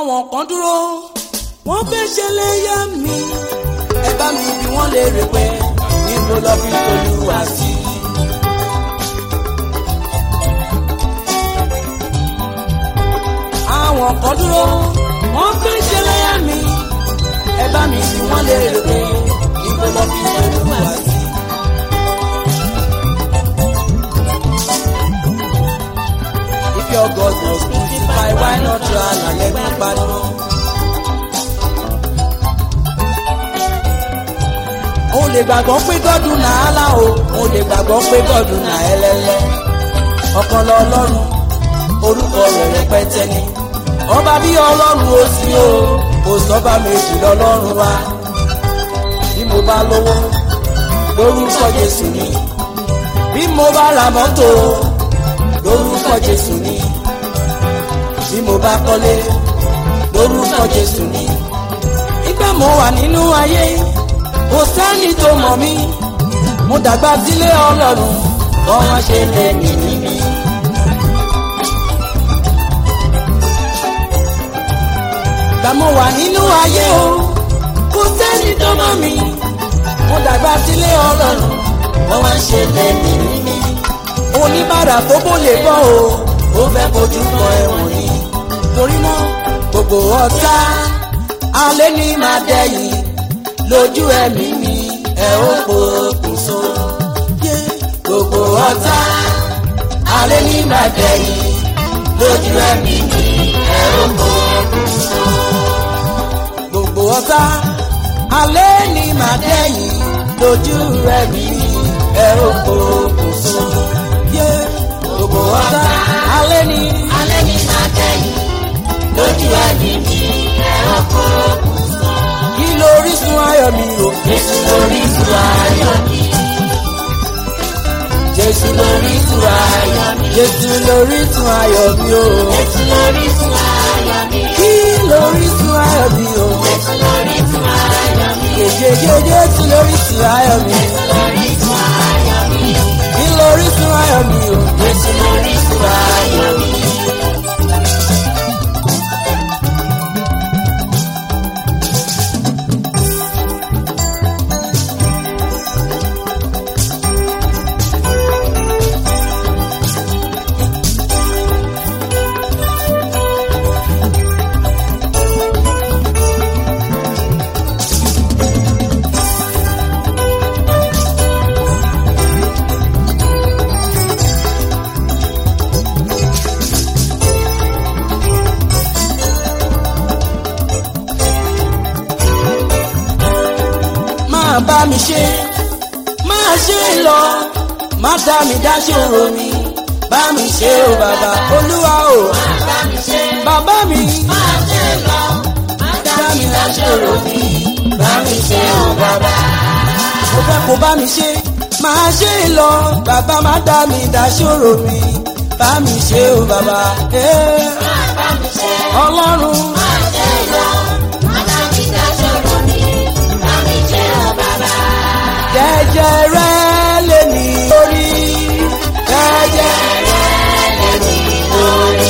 àwọn kan dúró wọ́n fẹ́ ṣẹlẹ̀ yá mi ẹ bá mi bí wọ́n lè rè pé níbo lọ fi olúwa sí. àwọn kan dúró wọ́n fẹ́ ṣẹlẹ̀ yá mi ẹ bá mi bí wọ́n lè rè pé níbo lọ fi olúwa sí. If your God was crucified, why not run and let me pardon? Mo lè gbàgbọ́ pé gọ́dùn náà álá o, mo lè gbàgbọ́ pé gọ́dùn náà ẹlẹ́lẹ́. Ọ̀kan lọ ọlọ́run, orúkọ rẹ̀ rẹpẹtẹ ni. Ọba bí ọlọ́run ó sí o, kò sọ́ba méjì lọ́lọ́run wa. Bí mo bá lówó, lórúkọ Jésù ni. Bí mo bá ra mọ́tò, lórúkọ Jésù ni. Bí mo bá kọ́lé, lórúkọ Jésù ni. Ìgbà mo wà nínú ayé kò sẹ́ni tó mọ̀ mí mo dàgbà sílé ọlọ́run kọ́ wọ́n ṣe lè mí níbí. Gbà mo wà nínú ayé o kò sẹ́ni tó mọ̀ mí mo dàgbà sílé ọlọ́run kọ́ wọ́n ṣe lè mí níbí. oníbàárà tó bó lè bọ́ o ó fẹ́ kojú kọ ẹ̀wọ̀n ni torí náà gbogbo ọ̀tá alẹ́ ní máa dẹ́yìn lójú ẹ̀mí mi ẹ ó pokùnso. gbogbo ọ̀tá alẹ́ ní màdẹ́yìn lójú ẹ̀mí mi ẹ ó pokùnso. gbogbo ọ̀tá alẹ́ ní màdẹ́yìn lójú ẹ̀mí mi ẹ ó pokùnso. gbogbo ọ̀tá alẹ́ ní alẹ́ ní máa tẹ̀yìn lójú ẹ̀mí mi ẹ̀rọ kókùnso. kí lórísun ayọ̀ mi o. Jésù lórísun ayọ̀ mi. Jésù lórísun ayọ̀ mi. Jésù lórísun ayọ̀ mi o. Jésù lórísun ayọ̀ mi. Kí lórísun ayọ̀ mi o. Jésù lórísun ayọ̀ mi. Jèjèjè Jésù lórísun ayọ̀ mi. Lórísun ayọ̀ mi. Kí lórísun ayọ̀ mi o. Jésù lórísun ayọ̀ mi. Máa bá mi ṣe, máa ṣe lọ, má dá mi dá ṣòro mi. Bá mi ṣe o bàbá Olúwa o. Bá mi ṣe Bàbá mi máa ṣe lọ. Má dá mi láṣọ̀rọ̀ mi. Bá mi ṣe ò bàbá. mo fẹ́ kó bá mi ṣe, máa ṣe lọ, bàbá má dá mi dá ṣòro mi. Bá mi ṣe o bàbá. Eh, Bá mi ṣe Ọlọ́run. máa ṣe lọ. Má dá mi láṣọ̀rọ̀ mi. Bá mi ṣe ò bàbá. jẹjẹrẹ lè ní orí jẹjẹrẹ lè ní lórí.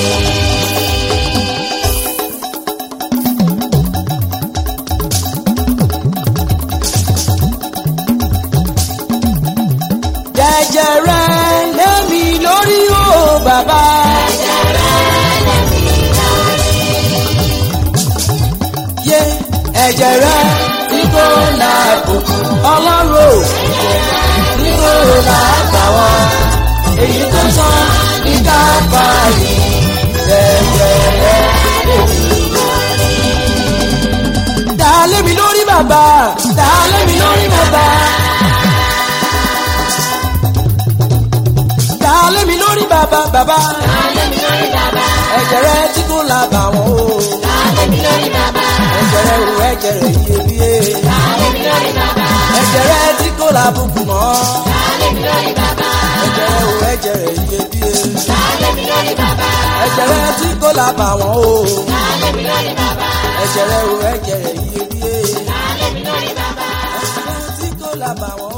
jẹjẹrẹ lè mí lórí o bàbá. yé ẹ̀jẹ̀ rẹ tí kò láàbùkù ọlọ́run o tí kò láàbàwọ́ èyí tó sàn ní káfáàlì ẹ̀jẹ̀ rẹ lè mí lórí. dá lé mi lórí bàbá dá lé mi lórí bàbá. dá lé mi lórí bàbá bàbá. Alẹ́ mi lórí bàbá. ẹ̀jẹ̀ rẹ tí kò láàbàwọ́ o. Alẹ́ mi lórí bàbá. ẹ̀jẹ̀ rẹ o ẹ̀jẹ̀ rẹ iyebíye. Alẹ́ mi lórí bàbá. ẹ̀jẹ̀ rẹ tí kò lábùkù mọ́. Alẹ́ mi lórí bàbá. ẹ̀jẹ̀ rẹ o ẹ̀jẹ̀ rẹ iyebíye. Alẹ́ mi lórí bàbá. ẹ̀jẹ̀ rẹ tí kò lábàwọ́n o. Alẹ́ mi lórí bàbá. ẹ̀jẹ̀ rẹ o ẹ̀jẹ̀ rẹ iyebíye. Alẹ́ mi lórí bàbá. ẹ̀jẹ̀ rẹ tí kò lábàwọ́n